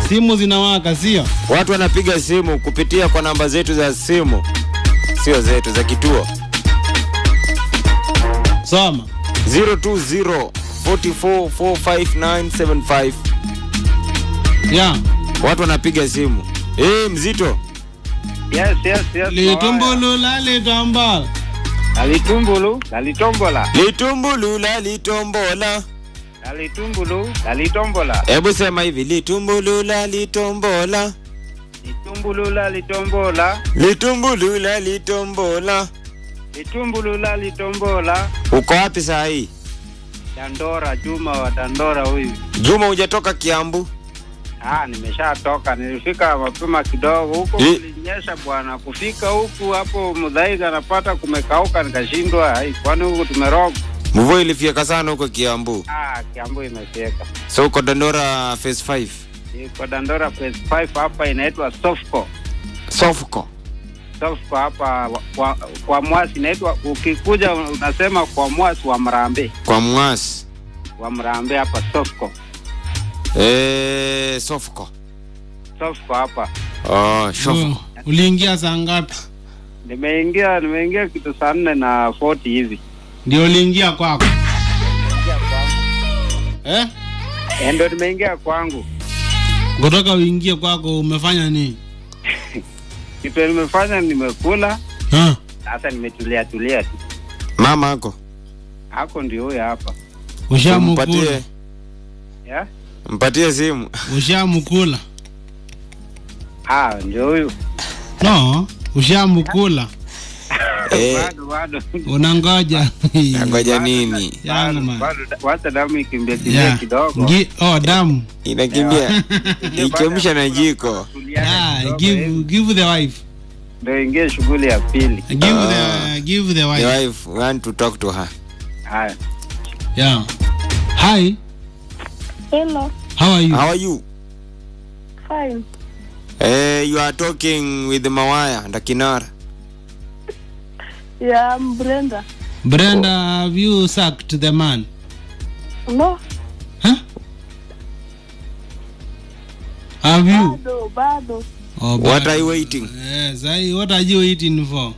simu zinawaka sio Watu wanapiga simu kupitia kwa namba zetu za simu, sio zetu za kituo soma 020 44 45975. ya Watu wanapiga simu. Eh, mzito. Yes, yes, yes. litumbulula litambala Alitumbulu, alitombola. Litumbulula litombola. Alitumbulu, alitombola. Hebu sema hivi, litumbulula litombola. Litumbulula, litombola. Litumbulula litombola. Litumbulula, litombola. Uko wapi saa hii? Dandora, Juma wa Dandora huyu. Juma hujatoka Kiambu? Ah, nimeshatoka. Nilifika mapema kidogo huko, Eh. kulinyesha bwana. Kufika huku hapo Mudhaiga napata kumekauka, nikashindwa. Ai, kwani huku tumeroga? Mvua ilifyeka sana huko Kiambu. Ah, Kiambu imefika. So uko Dandora phase 5. Iko Dandora phase 5 hapa inaitwa Sofco. Sofco. Sofco hapa kwa, kwa mwasi inaitwa, ukikuja unasema kwa mwasi wa Mrambe, Kwa Mwasi. wa Mrambe hapa Sofco. Eh, Sofco. Sofco hapa. Oh, Sofco. uliingia saa ngapi Nimeingia nimeingia kitu saa nne na 40 hivi. ndio uliingia kwako eh? Eh, Ndio nimeingia kwangu. kutoka uingie kwako umefanya nini Kitu nimefanya nimekula, ha? sasa nimetulia tulia tu. Mama ako. Hako ndio huyo hapa. ushamukula Mpatie, Yeah? mpatie simu. ushamukula Ah, ndio huyu. no ushamukula Eh, Bado bado. unangoja ngoja nini? Yangu Bado, man. bado wacha damu ikimbia kimbia Yeah. kidogo. Gi- oh, damu Inakimbia. Ichemsha na jiko. Tuliana Ah, kidogo, give, eh, give the wife Ndio ingie shughuli ya pili. give Ah. the give the The wife wife want to talk to her. Haya. yeah hi Hello, how are you How are you? fine. Eh, you are talking with Mawaya and Kinara. Yeah, I'm Brenda. brenda have you sucked the man No, huh? have you bado, bado. oh, What but- are you waiting? yes I, what are you waiting for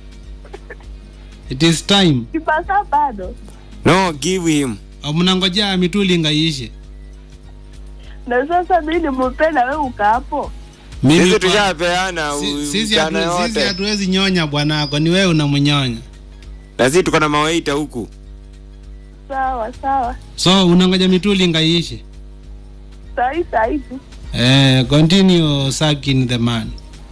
it is time Kipasa bado. No, give him. Oh, mnangojea mitulinga iishe Na sasa mimi nimependa wewe uka hapo. Mimi Sisi kwa- tushapeana si- sisi mchana hatu- sisi yote. hatuwezi nyonya bwanako ni wewe unamnyonya Na sisi tuko na mawaita huku. Sawa, sawa. so unangoja mitulinga iishe Sahi sahi tu. eh, continue sucking the man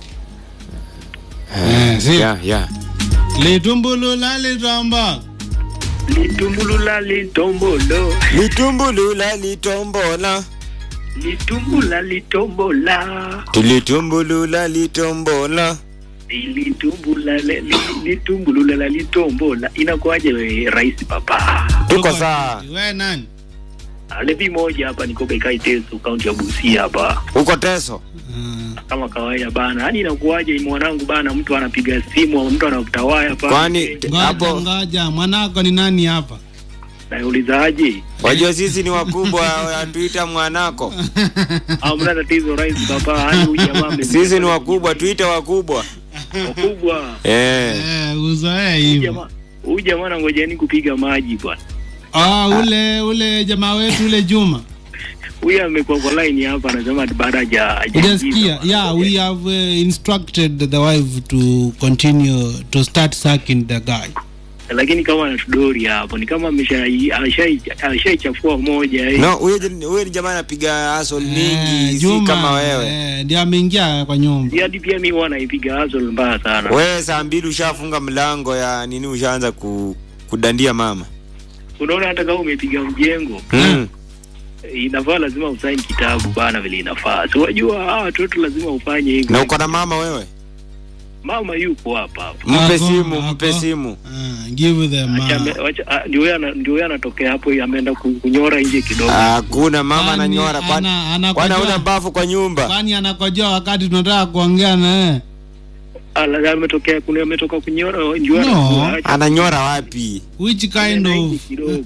eh, si Yeah, yeah. litumbulula litamba litumbulula litombolo Litumbulula litombola. litumbula litombola Tulitumbulula litombola. litumbula le- li- litumbulula la litombola inakuwaje we rais papa Tuko sawa. we nani levi moja hapa niko Bekai Teso kaunti ya Busia hapa Uko Teso. uh, kama kawaida bana yani inakuwaje mwanangu bana mtu anapiga simu mtu anakutawaya hapa Kwani t- ngoja hapo ngoja mwanako ni nani hapa naulizaje wajua sisi ni wakubwa atuita mwanako. amna tatizo rais papa yani huyu jamaa ame- Sisi ni wakubwa tuite wakubwa. wakubwa Eh. eh, uzoee Huyu hivyo jamaa huyu jamaa nangojeni kupiga maji bwana ah, ule ule jamaa wetu ule Juma huyu amekuwa kwa line hapa anasema ati baada haja Hujasikia? hajajibu. Yeah, we have uh, instructed the wife to continue to start sucking the guy. lakini kama anatudori hapo ni kama ameshai- ashai- ashaichafua moja eh. No, huyo j- huyo ni jamaa anapiga hustle mingi, si Juma, kama wewe. eh, ndiye ameingia kwa nyumba. Si hadi pia mi huwa naipiga hustle mbaya sana Wewe saa mbili ushafunga mlango ya nini, ushaanza ku, kudandia mama. unaona hata kama umepiga mjengo Mm. eh, inafaa lazima usaini kitabu bana vile inafaa si wajua hawa watoto lazima ufanye hivyo Na uko na mama wewe? mama yuko hapa hapa Mpe Ako, simu, mpe ako. simu. Ah, give them Acha ame- uh, wacha- ah, ndio yeye ana- ndio yeye anatokea hapo ameenda ku- kunyora nje kidogo Hakuna mama Kwani ananyora kwani ana- anakojoa- kwani hauna bafu kwa nyumba? kwani anakojoa wakati tunataka kuongea na yeye. Ah, la- ametokea kuna ametoka kunyora ndio No. anakuwa- acha- Ananyora wapi? Which kind ameenda nje of kidogo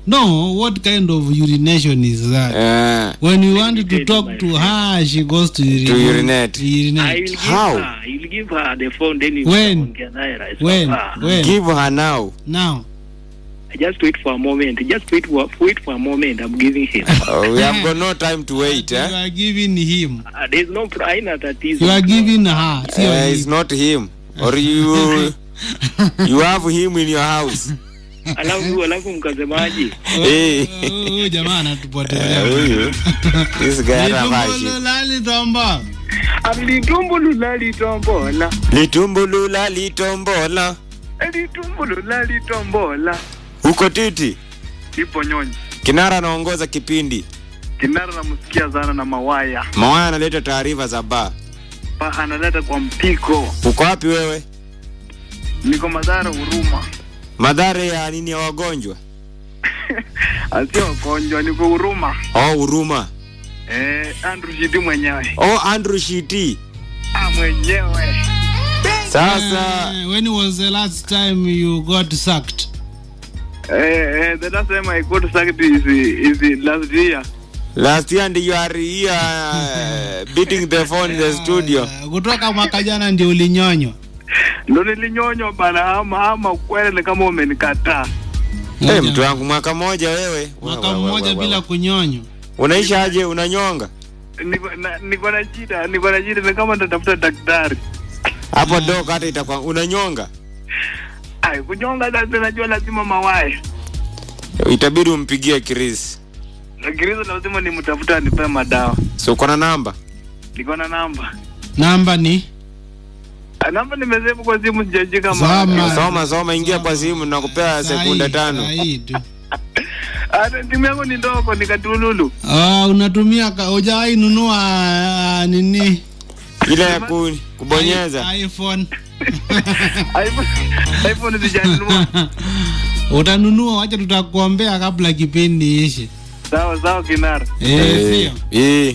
No, what kind of urination is that? Eh, When you want to tell you, talk my to friend. her, she goes to urinate. To urinate. I will urinate. give How? her, I will give her the phone then you When? ongea naye rais When? hapa. When? give her now. Now. Just wait for a moment. Just wait for wait for a moment. I'm giving him. Oh, we have got no time to wait. You Eh? are giving him. Uh, there's no haina tatizo. You are giving her. Sio Eh, him. it's not him. Or you you have him in your house. Alafu alafu mkasemaje? Eh. Huyu jamaa Eh, anatupotelea. huyu. This guy anavaa shit. Litumbololali tomba. Alitumbulula litombola. Litumbulula litombola. Alitumbulula litombola. Uko titi. Ipo nyonyi. Kinara anaongoza kipindi. Kinara namsikia sana na mawaya. Mawaya analeta taarifa za baa. Pa analeta kwa mpiko. Uko wapi wewe? Niko Madhara Huruma. Madhara ya nini ya wagonjwa? Asio wagonjwa, niko Huruma. Oh, huruma. Eh, Andrew Shiti mwenyewe. Oh, Andrew Shiti. Ah, mwenyewe. Sasa Eh, when was the last time you got sacked? Eh, eh, the last time I got sacked is is last year. last year ndio you are here uh, beating the phone in the studio. Eh, Kutoka mwaka jana ndio ulinyonywa. Ndo nilinyonywa bana, ama ama kweli ni kama umenikataa. Hey, mtu wangu mwaka mmoja wewe. Mwaka Wa- wa- wa- mmoja wa- bila wa- kunyonywa. Unaisha aje unanyonga? Niko na niko na shida, niko na shida, ni kama natafuta daktari. Hapo dok hata itakuwa unanyonga. Ai, kunyonga sasa najua lazima mawae. Itabidi umpigie Chris. Lakini lazima nimtafuta anipe madawa. So uko na namba? Niko na namba. Namba ni Ah, Namba nimesevu kwa simu sijashika Soma. ma. Soma soma, ingia kwa simu nakupea sekunde Sahi, tano. sahi tu. Ah, Timu yangu ni ndogo, nikatululu. Ah, unatumia ka- hujawahi nunua ah, nini? Ile ya ku, kubonyeza. I- iPhone. iPhone iPhone sijanunua. Utanunua, wacha tutakuombea kabla kipindi ishe. Sawa sawa kinara. Eh, sio. Eh.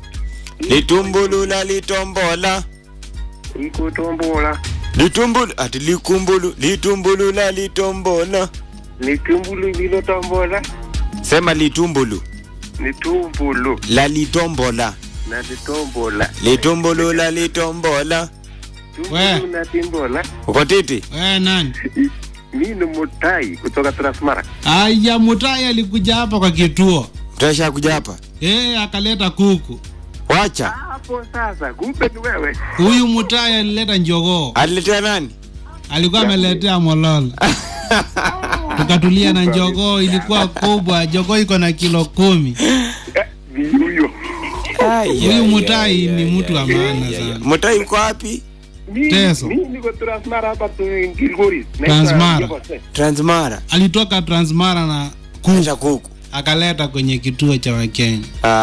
Litumbulula litombola. Ikutombola. Litumbulu ati likumbulu litumbulula litombola. Litumbulu lilotombola. Sema litumbulu Litumbulu la litombola. na litombola. Litumbulula litombola. We. Tumbulu na timbola. Uko titi? Wewe nani? Mimi ni Mutai kutoka Transmara. Aya, Mutai alikuja hapa kwa kituo. Tutasha kuja hapa. Eh, akaleta kuku. Wacha. Hapo sasa, kumbe ni wewe. Huyu Mutai alileta njogoo. Aliletea nani? Alikuwa ameletea mololo. Tukatulia na njogoo, ilikuwa kubwa. Jogoo iko na kilo kumi. Ni huyo. Huyu Mutai ni mtu wa maana sana. Mutai uko wapi? Mimi- Teso. Mimi niko Transmara hapa tu Gilgoris. Transmara. Transmara. Alitoka Transmara na Kuja kuku kuku. akaleta kwenye kituo cha Wakenya.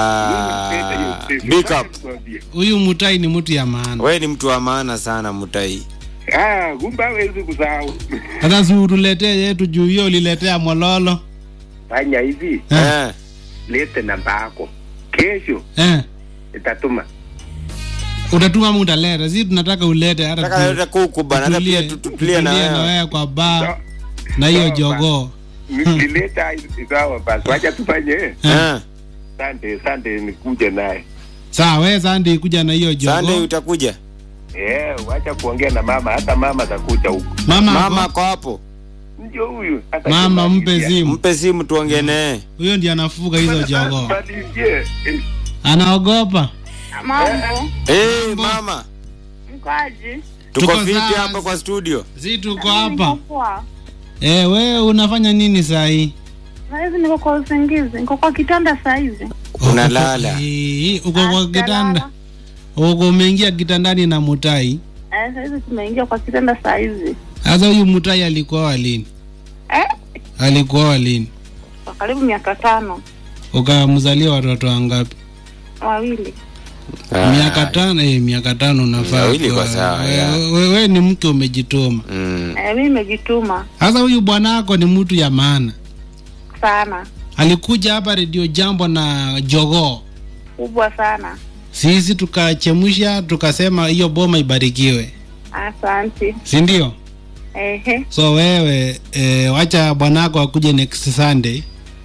Ah, big up. Huyu Mutai ni mtu ya maana. Wewe ni mtu wa maana sana Mutai. Ah, kumbe hawezi kusahau. Sasa si utuletee yetu juu hiyo uliletea mololo. Fanya hivi, Eh, Eh. lete namba yako. Kesho eh. itatuma. Utatuma ama utaleta? Si tunataka ulete hata Nataka tu- leta kuku bana, hata pia tutulie- tutulie na tutulie na wewe. wewe kwa baa na hiyo Sawa, jogoo. Nikileta sawa basi, wacha tufanye. Eh. Asante, asante nikuje naye. Sawa, wewe Sandi kuja na hiyo Sunday jogoo. utakuja? Eh, wacha kuongea na mama, hata mama atakuja huko. Mama, Mama ako- ako hapo. Ndio huyu. hata mama kimalizia. mpe simu. Mpe simu tuongee naye. Huyo ndiye anafuga hizo jogoo. Malizie. Eh, Anaogopa. Mambo Eh, mama. mkaji Tuko Tuko fiti sawa. hapa kwa studio. Si tuko hapa. Niko poa. Eh, wewe unafanya nini saa hii? Saizi niko kwa usingizi, niko kwa kitanda saizi. Unalala. Eh, uko Ah, kwa kitanda. sijalala. Uko umeingia kitandani na Mutai. Eh, saizi tumeingia kwa kitanda saizi. Sasa huyu Mutai alikuwa lini? Eh, Alikuwa lini? kwa karibu miaka tano Ukamzalia watoto wangapi? wawili. Ah, miaka tano eh, miaka tano unafaa Wawili kuwa- kwa sawa, we- ya. we- we ni mke umejituma Mm. Eh, mimi nimejituma sasa huyu bwana wako ni mtu ya maana sana, alikuja hapa redio jambo na jogoo kubwa sana. sisi tukachemsha tukasema hiyo boma ibarikiwe Asante. si ndio Ehe, so wewe eh, wacha bwanako akuje next sunday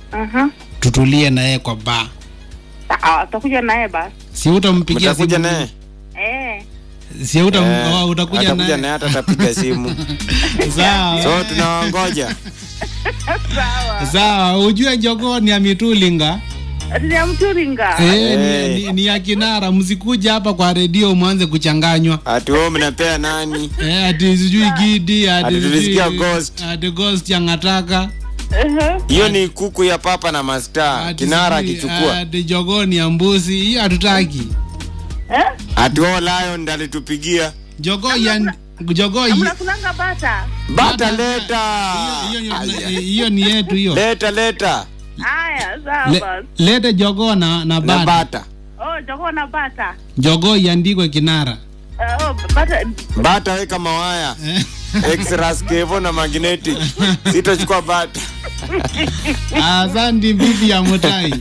Aha. tutulie na yeye kwa ba Sawa, utakuja naye basi. si utampigia mtakuja simu naye Eh. si utam, Eh, oh, utakuja atakuja naye naye hata atapiga simu sawa so tunawangoja Sawa. sawa ujue jogoo ni ya mitulinga Ati ya mturinga. eh, Eh. ni, ni, ni ya kinara msikuja hapa kwa redio mwanze kuchanganywa ati wewe mnapea nani eh, ati sijui gidi ati Ati sijui- tulisikia ghost. ati ghost ya ngataka Aha. hiyo ni kuku ya papa na masta ati kinara sijui- akichukua ati jogoo ni ya mbuzi hiyo hatutaki Eh? ati wao lion ndo alitupigia jogoo ya jogoo yi- Mnakulanga bata. bata leta hiyo- hiyo- hiyo- hiyo ni yetu hiyo leta leta Haya, sawa Le, basi. lete jogoo na, na na bata bata Oh, jogoo na bata. jogoo iandikwe kinara Uh, oh, bata. bata weka mawaya extras kevo na magnetic sitachukua bata asante bibi ya mutai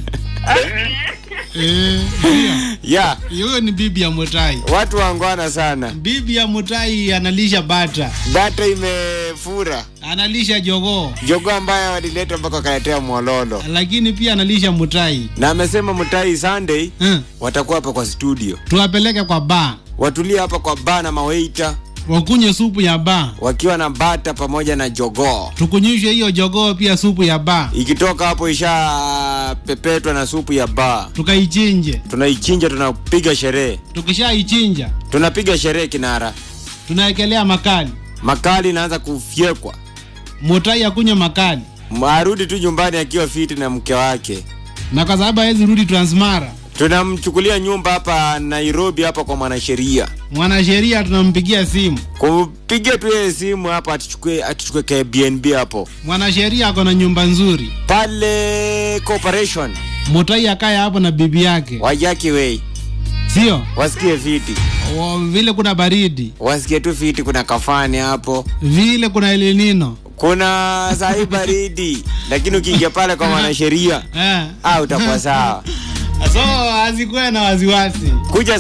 Eh, ndio. ya hiyo ni bibi ya mutai watu wangwana sana bibi ya mutai analisha bata bata imefura analisha jogoo jogo ambaye walileta mpaka wakaletea mwololo lakini pia analisha mutai na amesema mtai sunday eh, watakuwa hapa kwa studio tuwapeleke kwa baa watulie hapa kwa baa na maweita wakunywe supu ya baa wakiwa na bata pamoja na jogoo tukunywishe hiyo jogoo pia supu ya baa ikitoka hapo isha pepetwa na supu ya baa tukaichinje tunaichinja tunapiga sherehe tukishaichinja tunapiga sherehe kinara tunaekelea makali makali inaanza kufyekwa mutai akunywe makali arudi tu nyumbani akiwa fiti na mke wake na kwa sababu hawezi rudi transmara tunamchukulia nyumba hapa nairobi hapa kwa mwanasheria mwanasheria tunampigia simu kupiga tu yeye simu hapa atuchukue atuchukue ka bnb hapo mwanasheria ako na nyumba nzuri pale corporation mutai akaye hapo na bibi yake wajaki wei sio wasikie fiti Wa- vile kuna baridi wasikie tu fiti kuna kafani hapo vile kuna elinino kuna sahi baridi lakini ukiingia pale kwa mwanasheria eh. ah, utakuwa sawa so azikuwe na waziwasi kuja